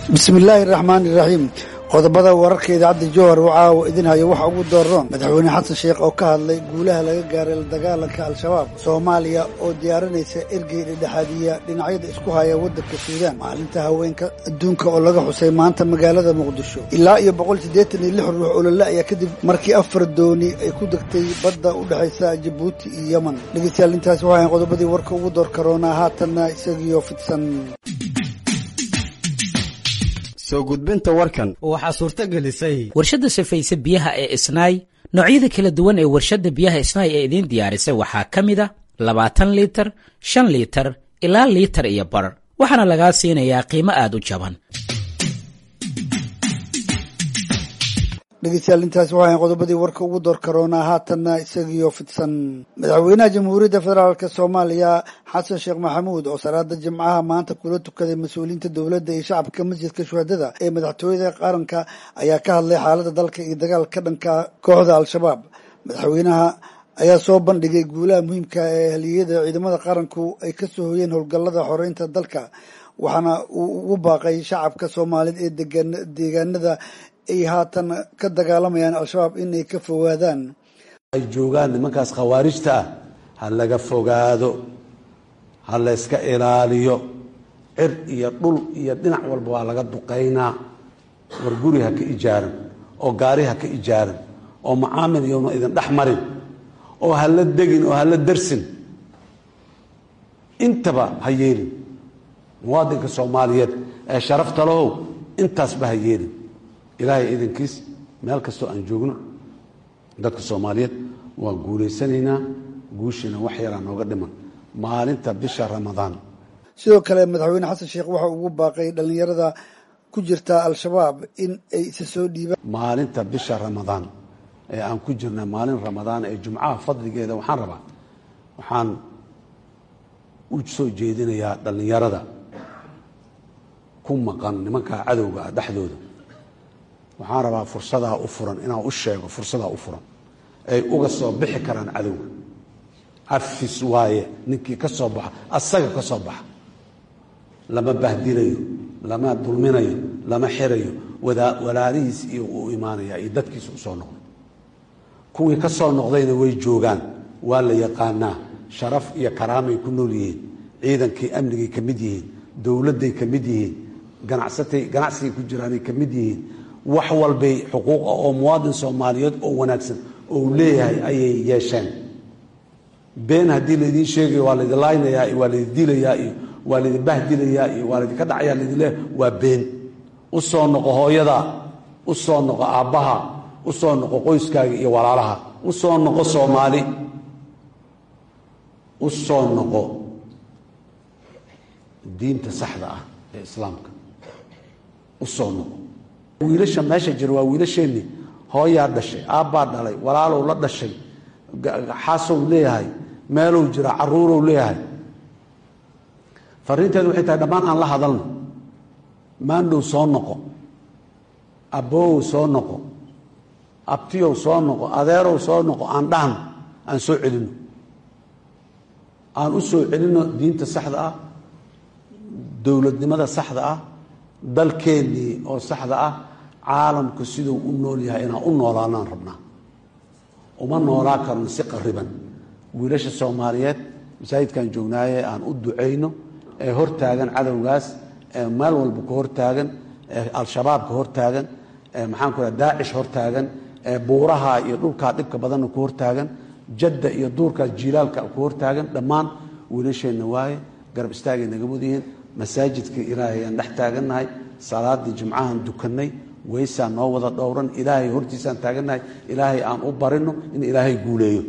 bismillaahi raxmaani raxiim qodobada wararka idaacadda jowhar uu caawa idin hayo waxa ugu dooron madaxweyne xasan sheekh oo ka hadlay guulaha laga gaaray la dagaalanka al-shabaab soomaaliya oo diyaarinaysa ergey dhedhexaadiya dhinacyada isku haya waddanka suudaan maalinta haweenka adduunka oo laga xusay maanta magaalada muqdisho ilaa iyo boqol siddeetan iyo lix ruux oo la la'ya kadib markii afar dooni ay ku degtay badda u dhexaysa jabuuti iyo yeman dhegeystayaal intaasi waxaan qodobadii warka ugu door karoonaa haatanna isagiyo fidsan soo gudbinta warkan waxaa suurto gelisay warshadda safayse biyaha ee isnaay noocyada kala duwan ee warshadda biyaha isnaay ee idiin diyaarisay waxaa ka mid a labaatan liitar shan liitar ilaa liitar iyo bar waxaana lagaa siinayaa qiimo aad u jaban dhegeystayaal intaasi waxaan qodobadii warka ugu door karoonaa haatanna isagiyo fidsan madaxweynaha jamhuuriyadda federaalk soomaaliya xasan sheekh maxamuud oo salaada jimcaha maanta kula tukaday mas-uuliyiinta dowladda iyo shacabka masjidka shuhadada ee madaxtooyada qaranka ayaa ka hadlay xaaladda dalka iyo dagaal ka dhanka kooxda al-shabaab madaxweynaha ayaa soo bandhigay guulaha muhiimka ee haliyada ciidamada qaranku ay ka soo hoyeen howlgallada xoreynta dalka waxaana uu ugu baaqay shacabka soomaaliyeed ee degan deegaanada ay haatan ka dagaalamayaan al-shabaab inay ka fogaadaan ay joogaan nimankaas khawaarijta ah ha laga fogaado ha layska ilaaliyo cir iyo dhul iyo dhinac walba waa laga duqaynaa war guri ha ka ijaaran oo gaari ha ka ijaaran oo macaamil iyona idin dhex marin oo ha la degin oo ha la darsin intaba ha yeelin muwaadinka soomaaliyeed ee sharafta lahow intaasba ha yeelin ilaahay idankiis meel kastoo aan joogno dadka soomaaliyeed waan guulaysanaynaa guushiina wax yaraa nooga dhiman maalinta bisha ramadaan sidoo kale madaxweyne xasan sheekh waxa ugu baaqay dhallinyarada ku jirta al-shabaab in ay isa soo dhiibaan maalinta bisha ramadaan ee aan ku jirna maalin ramadaan ee jumcaha fadligeeda waxaan rabaa waxaan u soo jeedinayaa dhallinyarada ku maqan nimankaa cadowga ah dhexdooda waxaan rabaa fursadaa u furan inaan u sheego fursadaa u furan ay uga soo bixi karaan cadowga cafis waaye ninkii ka soo baxa asaga ka soo baxa lama bahdilayo lama dulminayo lama xirayo walaalihiis iyo u imaanaya iyo dadkiisa usoo noqday kuwii ka soo noqdayna way joogaan waa la yaqaanaa sharaf iyo karaamay ku nool yihiin ciidankii amnigay ka mid yihiin dowladday ka mid yihiin ganacsatay ganacsigay ku jiraanay ka mid yihiin wax walbay xuquuqa oo muwaadin soomaaliyeed oo wanaagsan ou leeyahay ayay yeesheen been haddii laydiin sheegayo waa laydin laaynayaa iyo waa laydin dilayaa iyo waa laydin bahdilayaa iyo waa laydinka dhacayaa laydin leeyahay waa been u soo noqo hooyada u soo noqo aabbaha u soo noqo qoyskaaga iyo walaalaha u soo noqo soomaali u soo noqo diinta saxda ah ee islaamka u soo noqo wiilasha meesha jira waa wiilasheenni hooyaa dhashay aabbaa dhalay walaalow la dhashay xaasow leeyahay meelow jira caruurow leeyahay fariinteedu waxay tahay dhammaan aan la hadalno maandhow soo noqo abboowow soo noqo abtiyow soo noqo adeerow soo noqo aan dhahno aan soo celinno aan u soo celinno diinta saxda ah dowladnimada saxda ah dalkeennii oo saxda ah caalamku siduu u nool yahay inaan u noolaanaan rabnaa uma noolaa karno si qariban wiilasha soomaaliyeed masaajidkan joognaaye aan u ducayno ee hortaagan cadowgaas ee meel walba ka hortaagan ee al-shabaab ka hortaagan ee maxaan ku raha daacish hortaagan ee buuraha iyo dhulkaa dhibka badanna ku hortaagan jadda iyo duurkaas jiilaalka ku hortaagan dhammaan wiilasheenna waaye garab istaagay naga mudyihiin masaajidka ilaahay aan dhex taagannahay salaadii jimcahaan dukannay weysaa noo wada dhowran ilaahay hortiisaan taagannahay ilaahay aan u barino in ilaahay guuleeyo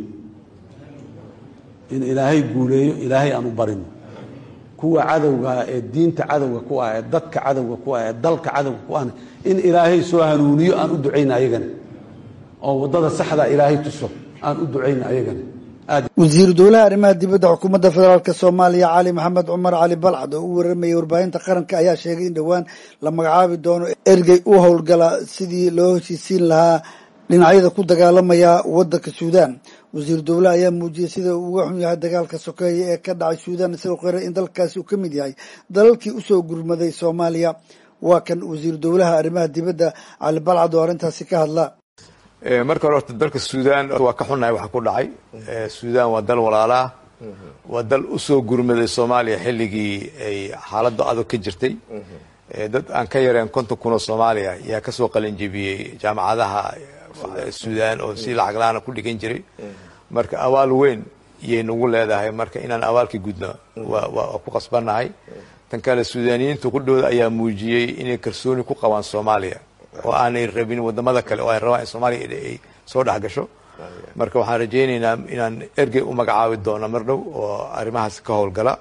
in ilaahay guuleeyo ilaahay aan u barino kuwa cadowgaa ee diinta cadowga ku ah ee dadka cadowga ku ah ee dalka cadowga ku ahna in ilaahay soo hanuuniyo aan u ducayna ayagana oo waddada saxdaa ilaahay tuso aan u ducayna ayagana wasiiru dowlaha arrimaha dibadda xukuumadda federaalk soomaaliya cali maxamed cumar cali balcad oo u waramayay warbaahinta qaranka ayaa sheegay in dhowaan la magacaabi doono ergey u howlgala sidii loo heshiisiin lahaa dhinacyada ku dagaalamaya waddanka suudaan wasiiru dowlaha ayaa muujiyey sida uu uga xun yahay dagaalka sokeeye ee ka dhacay suudaan isagoo qiray in dalkaasi uu ka mid yahay dalalkii usoo gurmaday soomaaliya waa kan wasiiru dowlaha arrimaha dibadda cali balcad oo arrintaasi ka hadla marka hore horta dalka suudaan waa ka xunnahay waxa ku dhacay suudaan waa dal walaalaa waa dal usoo gurmaday soomaaliya xilligii ay xaaladda adag ka jirtay dad aan ka yareen konton kun oo soomaaliya yaa kasoo qalinjebiyey jaamacadaha suudaan oo si lacag la-aana ku dhigan jiray marka abaal weyn yay nagu leedahay marka inaan abaalka gudno waa ku qasbannahay tan kale suudaaniyiinta qudhooda ayaa muujiyey inay kalsooni ku qabaan soomaaliya oo aanay rabin wadamada kale oo ay rabaan in soomaaliya ay soo dhex gasho marka waxaan rajaynaynaa inaan ergey u magacaabi doono mar dhow oo arrimahaas ka howlgala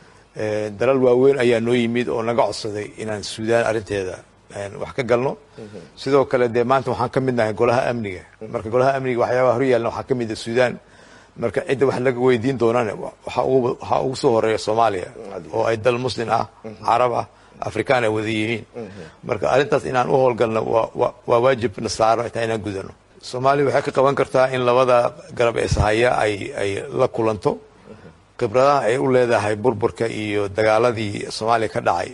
dalal waaweyn ayaa noo yimid oo naga codsaday inaan suudaan arrinteeda wax ka galno sidoo kale dee maanta waxaan ka mid nahay golaha amniga marka golaha amniga waxyaabaha horyaalna waxaa ka mid a suudaan marka cidda wax laga weydiin doonana waxaa ugu soo horeeya soomaaliya oo ay dal muslim ah carab ah afrikaan ay wada yihiin marka arrintaas inaan u howlgalno waa waajib na saaro taa inaan gudano soomaaliya waxay ka qaban kartaa in labada garab ee sahaya ay ay la kulanto khibradaha ay u leedahay burburka iyo dagaaladii soomaaliya ka dhacay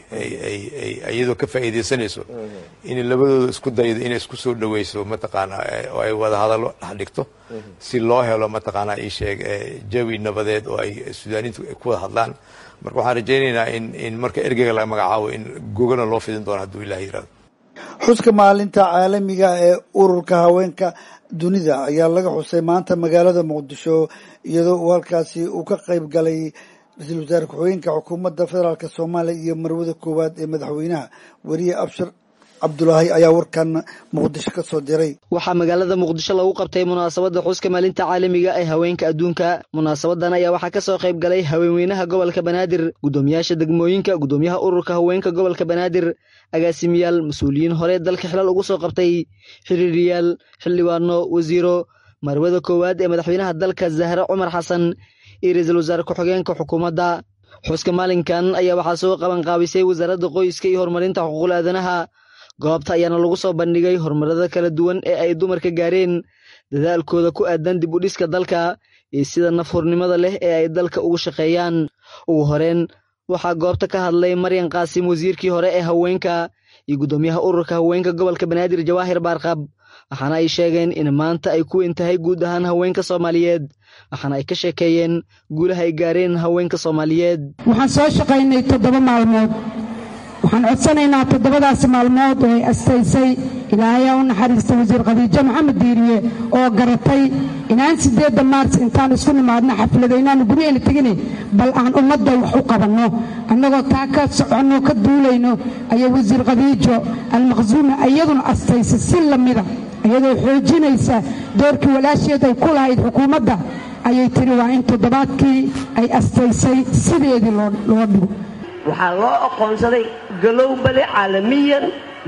iyadoo ka faa'iidaysanayso inay labadooda isku daydo inay isku soo dhaweyso mataqaana oo ay wada hadallo dhex dhigto si loo helo mataqaana isheeg jawi nabadeed oo ay suudaaniintu ku wada hadlaan marka waxaan rajaynaynaa in in marka ergeyga laga magacaabo in gogana loo fidin doono hadduu ilaah yirahdo xuska maalinta caalamiga ee ururka haweenka dunida ayaa laga xusay maanta magaalada muqdisho iyadoo uu halkaasi uu ka qayb galay ra-iisul wasaare ku-xigeenka xukuumadda federaalk soomaaliya iyo marwada koowaad ee madaxweynaha weriye abshir cabdulaahi ayaa warkan muqdisho ka soo diray waxaa magaalada muqdisho lagu qabtay munaasabadda xuska maalinta caalamiga ee haweenka adduunka munaasabadan ayaa waxaa ka soo qayb galay haweenweynaha gobolka banaadir guddoomiyaasha degmooyinka guddoomiyaha ururka haweenka gobolka banaadir agaasimiyaal mas-uuliyiin hore dalka xilal ugu soo qabtay xiriiriyaal xildhibaano wasiiro marwada koowaad ee madaxweynaha dalka zahre cumar xasan iyo ra-iisul wasaare ku-xigeenka xukuumadda xuska maalinkan ayaa waxaa soo qabanqaabisay wasaaradda qoyska iyo horumarinta xuquuqul aadanaha goobta ayaana lagu soo bandhigay horumarada kala duwan ee ay dumarka gaareen dadaalkooda ku aadan dib u dhiska dalka iyo sida nafhurnimada leh ee ay dalka ugu shaqeeyaan ugu horeen waxaa goobta ka hadlay maryan qaasim wasiirkii hore ee haweenka iyo guddoomiyaha ururka haweenka gobolka banaadir jawaahir baarqab waxaana ay sheegeen in maanta ay ku weyn tahay guud ahaan haweenka soomaaliyeed waxaana ay ka sheekeeyeen guulaha ay gaareen haweenka soomaaliyeed waxaan soo shaqaynay toddoba maalmood waxaan codsanaynaa toddobadaasi maalmood oo ay astaysay ilaahayaa u naxariista wasiir khadiijo maxamed diiriye oo garatay inaan siddeedda maars intaan isku nimaadno xaflada inaanu guryaheena tegine bal aan ummadda wax u qabanno annagoo taa ka soconno ka duulayno ayaa wasiir khadiijo almaqsuumi iyaduna astaysay si lamida iyadoo xoojinaysa doorkii walaasheed ay ku lahayd xukuumadda ayay tiri waa in toddobaadkii ay astaysay sideedii loo dhigo waxaa loo aqoonsaday galowbale caalamiyan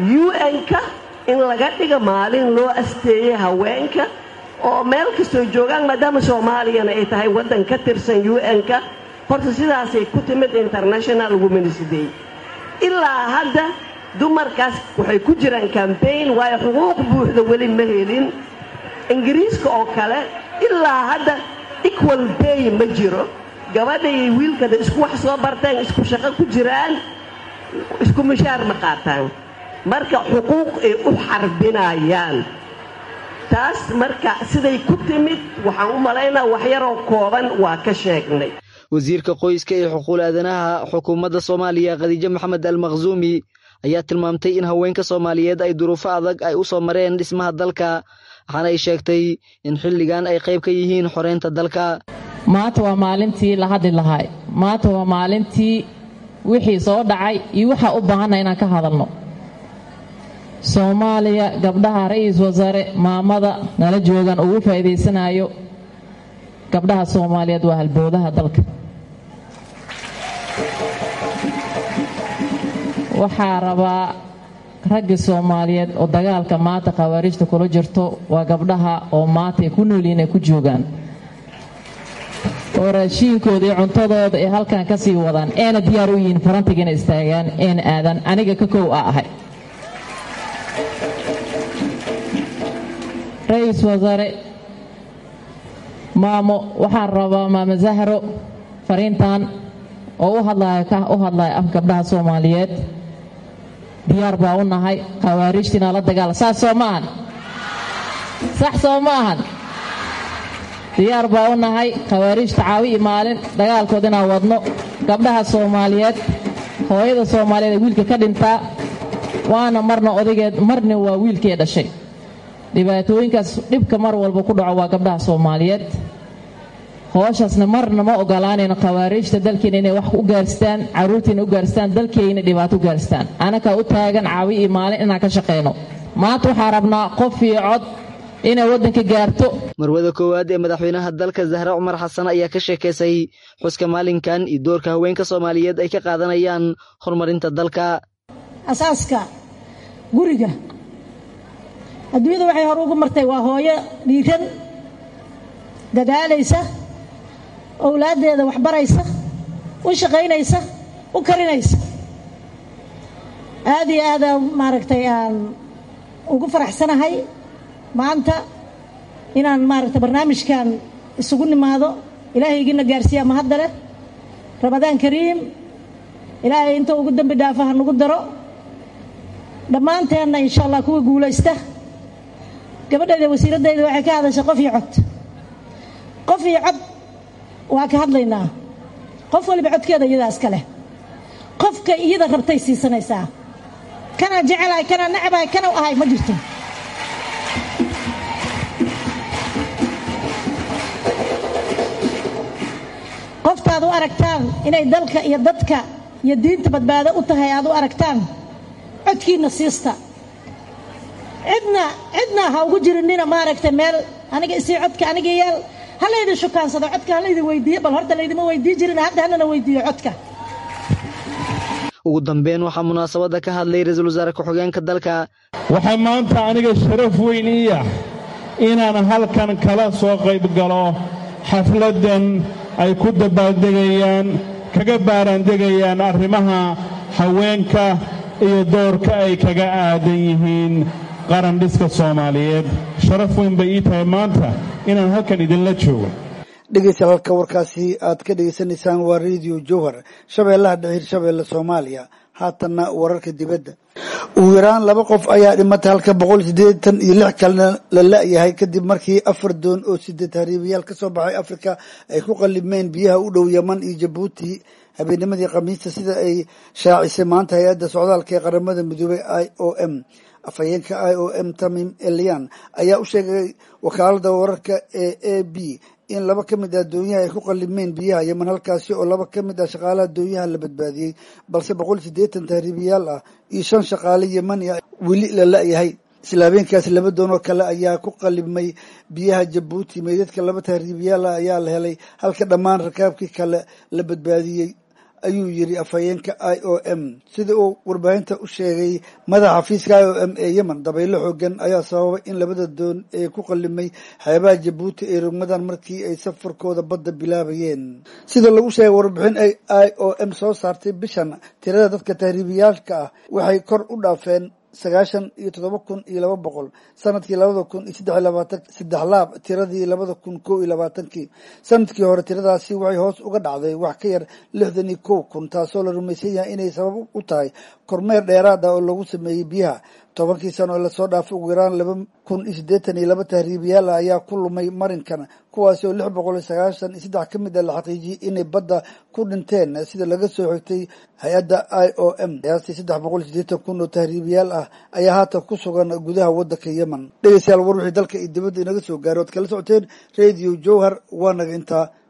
un-ka in laga dhiga maalin loo asteeyey haweenka oo meel kastoo joogaan maadaama soomaaliyana ay tahay waddan ka tirsan un-ka horta sidaasay ku timid international womens day ilaa hadda dumarkaas waxay ku jiraan cambaign waayo xuquuq buuxda weli ma helin ingiriiska oo kale ilaa hadda equal bay ma jiro gabadha iyo wiilkada isku wax soo barteen isku shaqo ku jiraan isku mushaar ma qaataan marka xuquuq ay u xarbinayaan taas marka siday ku timid waxaan u malaynaa waxyaroo kooban waa ka sheegnay wasiirka qoyska ee xuquuqul aadanaha xukuumadda soomaaliya khadiijo maxamed almaqsuumi ayaa tilmaamtay in haweenka soomaaliyeed ay duruufo adag ay u soo mareen dhismaha dalka waxaana ay sheegtay in xilligan ay qayb ka yihiin xoreynta dalka maanta waa maalintii la hadli lahay maanta waa maalintii wixii soo dhacay iyo waxaa u baahanna inaan ka hadalno soomaaliya gabdhaha ra-iisul wasaare maamada nala joogan ugu faa'iidaysanayo gabdhaha soomaaliyeed waa halboodaha dalka waxaa rabaa raggii soomaaliyeed oo dagaalka maanta khawaarijta kula jirto waa gabdhaha oo maanta ay ku noolyihin ay ku joogaan oo raashiinkooda iyo cuntadooda ay halkan ka sii wadaan eena diyaar u yihiin farantiga inay istaagaan eena aadaan aniga ka kow a ahay ra-iisul wasaare maamo waxaan rabaa maamo zahro fariintan oo u hadlaya ka u hadlaya af gabdhaha soomaaliyeed diyaar baa u nahay khawaariijtiina la dagaala saas soo ma ahan sax soo ma ahan diyaar baa u nahay khawaariijta caawi iyo maalin dagaalkood inaan wadno gabdhaha soomaaliyeed hooyada soomaaliyeed ee wiilka ka dhintaa waana marna odageed marna waa wiilkee dhashay dhibaatooyinkaas dhibka mar walba ku dhaco waa gabdhaha soomaaliyeed hooshasna marna ma ogolaanayno khawaariijta dalkeena inay wax u gaarstaan carruurtiina u gaarstaan dalkeyna dhibaato u gaarstaan anakaa u taagan caawi iyo maalin inaan ka shaqayno maanta waxaa rabnaa qof iyo cod inay waddanka gaarto marwada koowaad ee madaxweynaha dalka zahre cumar xasan ayaa ka sheekaysay xuska maalinkan iyo doorka haweenka soomaaliyeed ay ka qaadanayaan horumarinta dalka asaaska guriga adduunyada waxay hore ugu martay waa hooyo dhiiran dadaalaysa owlaaddeeda waxbaraysa u shaqaynaysa u karinaysa aad iyo aada maaragtay aan ugu faraxsanahay maanta inaan maaragtay barnaamijkan isugu nimaado ilaahaygiina gaarsiiyaa mahadda leh ramadaan kariim ilaahay inta ugu dembi dhaafa ha nagu daro dhammaanteenna insha allah kuwa guulaysta gabadheeda wasiiraddeeda waxay ka hadashay qof iyo cod qof iyo cod waa ka hadlaynaa qof waliba codkeeda iyadaa iska leh qofka iyada rabtay siisanaysaa kanaa jecelahay kanaa nacabahay kana ahay ma jirto qoftaad u aragtaan inay dalka iyo dadka iyo diinta badbaado u tahay aad u aragtaan codkiina siista cidna cidna ha ugu jirinina maaragtay meel aniga isii codka aniga yeel ha laydin shukaansado codka ha laydin weydiiye bal horta laydima weydii jirin hadda hanana weydiiyo codka ugu dambeyn waxaa munaasabadda ka hadlay ra-iisul wasaare ku-xigeenka dalka waxaa maanta aniga sharaf weyn ii ah inaan halkan kala soo qayb galo xafladdan ay ku dabaaldegayaan kaga baaraandegayaan arrimaha haweenka iyo doorka ay kaga aadan yihiin qaran dhiska soomaaliyeed sharaf weyn bay ii tahay maanta inaan halkan idinla joogo dhegeystayaal halka warkaasi aad ka dhegeysanaysaan waa radio jowhar shabeellaha dhexir shabeelle soomaaliya haatanna wararka dibadda ugu yaraan laba qof ayaa dhimatay halka boqol siddeetan iyo lix kalena la la-yahay kadib markii afar doon oo sideed hariibayaal ka soo baxay afrika ay ku qalibmeen biyaha u dhow yeman iyo jabuuti habeennimadii khamiista sida ay shaacisay maanta hay-adda socdaalka ee qaramada midoobay i o m afhayeenka i o m tamim elian ayaa u sheegay wakaalada wararka ee a b in laba ka mid ah doonyaha ay ku qalibmeen biyaha yeman halkaasi oo laba ka mid ah shaqaalaha doonyaha la badbaadiyey balse boqol siddeetan tahriibiyaal ah iyo shan shaqaale yemani ah weli la la-yahay isla habeenkaasi laba doon oo kale ayaa ku qalibmay biyaha jabuuti meydadka laba tahriibiyaal ah ayaa la helay halka dhammaan rakaabkii kale la badbaadiyey ayuu yiri afhayeenka i o m sida uu warbaahinta u sheegay madaxa xafiiska i o m ee yemen dabaylo xoogan ayaa sababay in labada doon ee ku qalimay xeebaha jabuuti ay rogmadaan markii ay safarkooda badda bilaabayeen sida lagu sheegay warbixin ay i o m soo saartay bishan tirada dadka tahriibiyaalka ah waxay kor u dhaafeen sagaashan iyo toddoba kun iyo laba boqol sanadkii labada kun iyo saddex iyo labaatan saddex laab tiradii labada kun kow iyo labaatankii sanadkii hore tiradaasi waxay hoos uga dhacday wax ka yar lixdan iyo kow kun taasoo la rumaysan yahay inay sabab u tahay kormeer dheeraad ah oo lagu sameeyey biyaha tobankii sano ee lasoo dhaafay ugu yaraan laba kun iyo siddeetan iyo laba tahriibiyaal ah ayaa ku lumay marinkan kuwaasi oo lix boqol iyo sagaashan iyo saddex ka mid a la xaqiijiyey inay badda ku dhinteen sida laga soo xigtay hay-adda i o m qiyaastii saddex boqol iyo siddeetan kun oo tahriibiyaal ah ayaa haatan ku sugan gudaha waddanka yemen dhegeystayaal war wixii dalka iyo dibadda inaga soo gaaray oad kala socoteen radio jowhar waa naga intaa